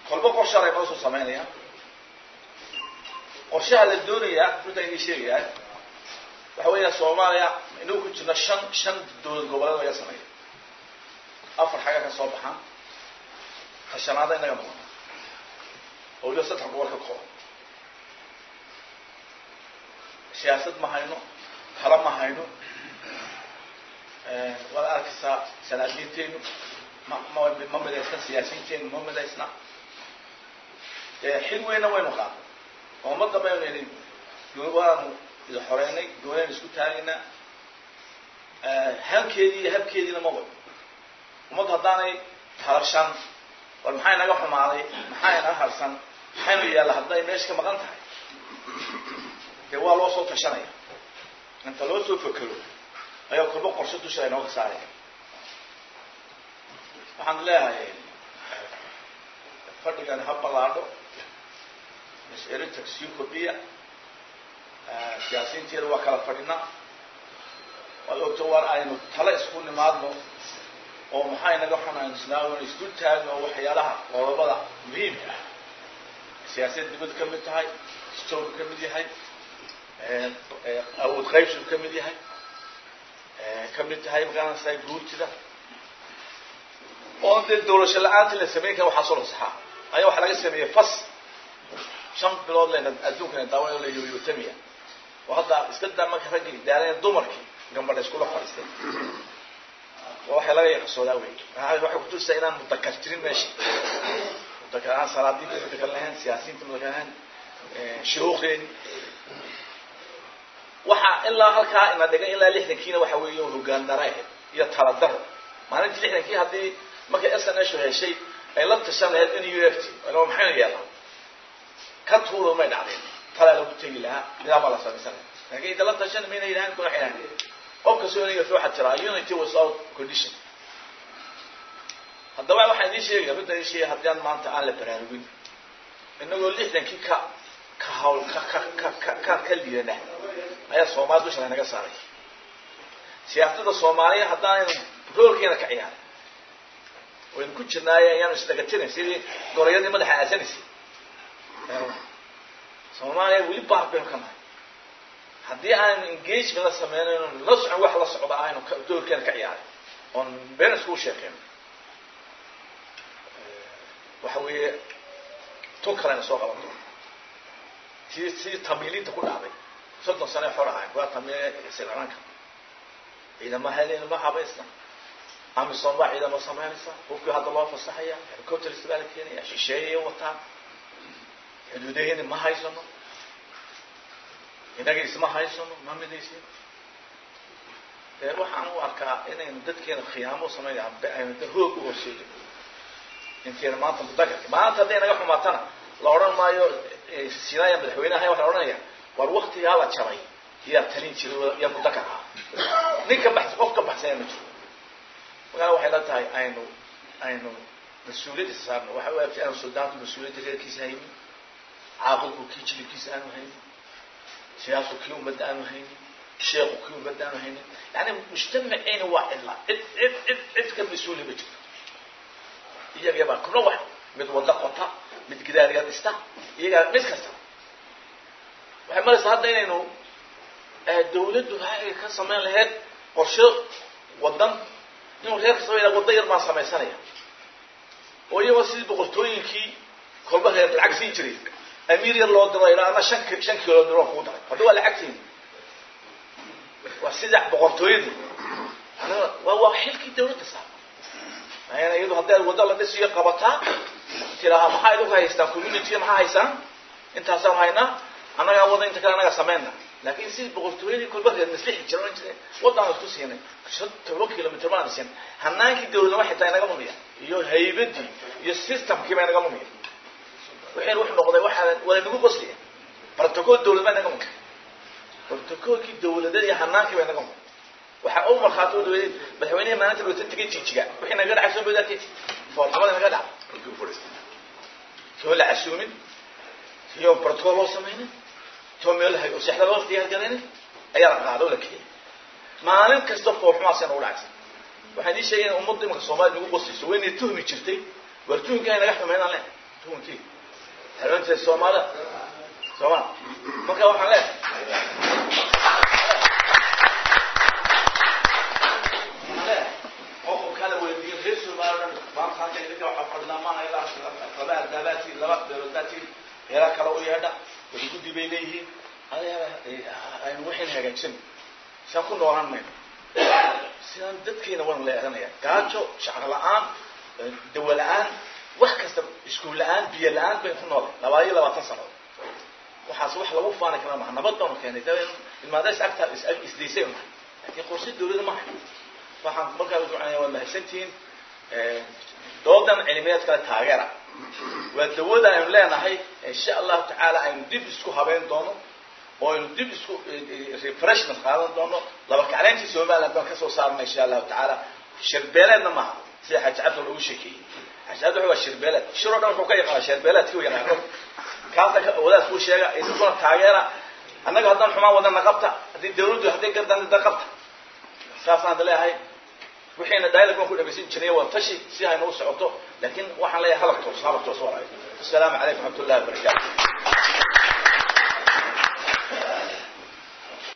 kolba qorshaal ay noo soo samaynayaan qorshaha la doonayaa runta inii sheegayaa waxa weeya soomaaliya inagu ku jirna shan shan dowlad goboleed laga sameeya afar xagga ka soo baxaan tashanaada inaga noqona oo waliba saddex gobol ka kooban siyaasad ma hayno tala ma hayno waad arkaysaa sanaadiinteenu ma ma ma midaysna siyaasiyiinteenu ma midaysna xil weynna waynu qaadnay oo ummadda baynu idhi waanu idi xoreynay goonaynu isku taagaynaa halkeedii iyo habkeediina ma wado ummaddu haddaanay talashan war maxaa inaga xumaaday maxaa inaga harsan maxaynu yaalla hadday meesha ka maqan tahay dee waa loo soo tashanaya inta loo soo fekero ayaa kolba qorshe dusha inooga saaraya waxaan leeyahay fadhigan ha ballaadho mas-erinta sii kordhiya siyaasiyiinteeda waa kala fadhinaa waad ogto waar aynu tale isku nimaadno oo maxaa inaga xun aynu isnaawno isku taagno oo waxyaalaha qodobada muhiimka ah siyaasiyad dibad ka mid tahay stoorku ka mid yahay awood qaybsigu ka mid yahay ka mid tahay maqaanaysaa guurtida oo dee dawlasho la-aanta la samayn kara waxaa soo lasaxaa ayaa waxaa laga sameeyey fas shan bilood layna adduunkana daawan la yoyotamiya oo hadda iska daa marka raggii idaaleen dumarkii gambadha iskula fadhiistay waa waxay laga yaqasoodaa wey waxay kutusaa inaan mudakar jirin meesha mudakar aan salaadiinta mudakar lahayn siyaasiyiinta mudakar lahayn shuruuqdeeni waxa ilaa halkaa ina dhigay ilaa lixdankiina waxa weeye hogaan dara ahayd iyo tala daro maalintii lixdankii haddii markay s n h heshay ay la tashan lahayd in u f t maxaynu yeelnaa ka tuuro may dhacdeen talaa lagu tegi lahaa nidaama la samaysan lahaa laakiin inta la tashan mayna yidhahan kuna xidhan qof kastoo inaga waxaa jiraa unity without condition haddaba waxaan idiin sheegaya midda idiin sheegaya haddii aan maanta aan la baraarugin inagoo lixdankii ka ka hawl ka ka ka ka ka ka liidana ayaa soomaali dusha laynaga saaray siyaasadda soomaaliya haddaanaynu roolkeena ka ciyaarin waynu ku jirnaaye ayaanu isdhagatinayn sidii gorayadii madaxa aasanaysay soomaaliya weli baar baynu ka nahay haddii aanu engagement la sameynayno la socon wax la socda aynu doorkeena ka ciyaarin oon been iskugu sheekeyno waxa weeye tun kalena soo qaban doona tii sidii tamiiliinta ku dhacday soddon sane xor ahayn waa tamiil silciranka ciidama helen ma habaysta amisom baa ciidamo samaynaysa hubkii hadda loo fasaxaya helicopters baa la keenaya shisheeyay wataan xuduudaheni ma haysano inaga isma haysano ma midaysin dee waxaan u arkaa inaynu dadkeena khiyaamo samaynaya aynu da hoog u horseedo inteena maanta mudakarka maanta hadday naga xumaatana la odhan maayo sinaya madaxweyneha waxaa la odhanaya war waktigaa la jabay yaa talin jiray yaa mudakar ah nin ka baxs qof ka baxsanya ma jiro markaa waxay la tahay aynu aynu mas-uuliyad isa saarno waxa u agtay aanu suldaanku mas-uuliyadda reerkiisa haynin caaqilku kii jilibkiisa aanu haynin siyaasu kii ummadda aanu haynin sheekhu kii ummadda aanu haynin yani mujtamaceyna waa cidla cid cid cid cid ka mas-uuli ma jirto iyaga baa kuna wax mid wada qota mid gidaariga dhista iyagaa mid kasta waxay maraysaa hadda inaynu dawladdu waxay ka samayn lahayd qorshe wadan inuu reer kastaba yidhaha wadda yar baan samaysanaya oo iyagoo sidii boqortooyinkii kolba reer lacag siin jiray amiir yar loo diro ilaa ana shan shan kilo diro kuu daray hadda waa lacagtiin waa sida boqortooyadii waa waa xilkii dawladda saa ayana iyadu hadday wadda la dhisiyo qabataa tiraha maxaa idinku haystaan community maxaa haysaan intaasaan haynaa annagaa wada inta kale annaga samayna laakiin sidii boqortooyadii kolba reer maslixi jira oran jiray waddaan isku siinay toban kilomitr baan siin hanaankii dawladnimo xitaa inaga lumiya iyo haybadii iyo systemkii baa inaga lumiya waxayna wuxuu noqday waxaa waa inagu qosliya protocol dawlad baa inaga lumiya protocolkii dawladeed iyo hanaankii baa inaga lumiya waxaa u markhaati u dhaweeyey madaxweynaha maalinta lootan tegay jijiga wixii naga dhacay soo bodaarkeed foolxumada naga dhacay soo la casuumin iyo protocol loo samaynin too meelahay oo seexda loo diyaar garaynin ayaa la qaado la keenay maalin kasta foolxumaasina u dhacaysa waxaan ii sheegay in ummadda imanka soomaalida nagu qosayso waynay tuhmi jirtay war tuhmka ay naga xumeynaan leh tuunkii xeebantii soomaalida sooma marka waxaan leeyahay qofku kala weydiiyo reer somaliland maanta halkan idinka waxaa fadhinaa maaha ilaa laba ardaabaati laba beerodaati meela kale u yeedha wada guddi bay leeyihiin aynu waxayna hagaagsan saan ku noolaan mayno sidaan dadkeena waan leeranaya gaajo shaqo la-aan dawo la-aan wax kasta iskuul la-aan biyo la-aan baynu ku noolay labaad iyo labaatan sanadood waxaas wax lagu faani kara maha nabad baanu keenay da ilmaadays agta isdaysay mahay laakiin qorsi dawlada maha waxaan markaa ducanaya waa mahadsantihiin doodan cilmiyeed kale taageera waa dawada aynu leenahay insha allahu tacaala aynu dib isku habeyn doono oo aynu dib isku refreshment qaadan doono laba kacleyntii somaliland baan kasoo saarna insha allahu tacaala shirbeeleedna maaha sida xaaji cabdi lagu sheekeeyey xaaji cabdi waa shirbeeleed shir oo dhan wuxuu ka yaqaana shirbeeleedki u yaqaano kaasa wadaad kuu sheega idinkuna taageera annaga haddaan xumaan wadana qabta haddii dawladdu hadday gardanida qabta saasaan hadda leeyahay wixiina dialog baan ku dhagaysan jiray waa tashi si hayna u socoto laakiin waxaan leeyahay halab toos halab toos walaay assalaamu calaykum waraxmatullahi wabarakaatu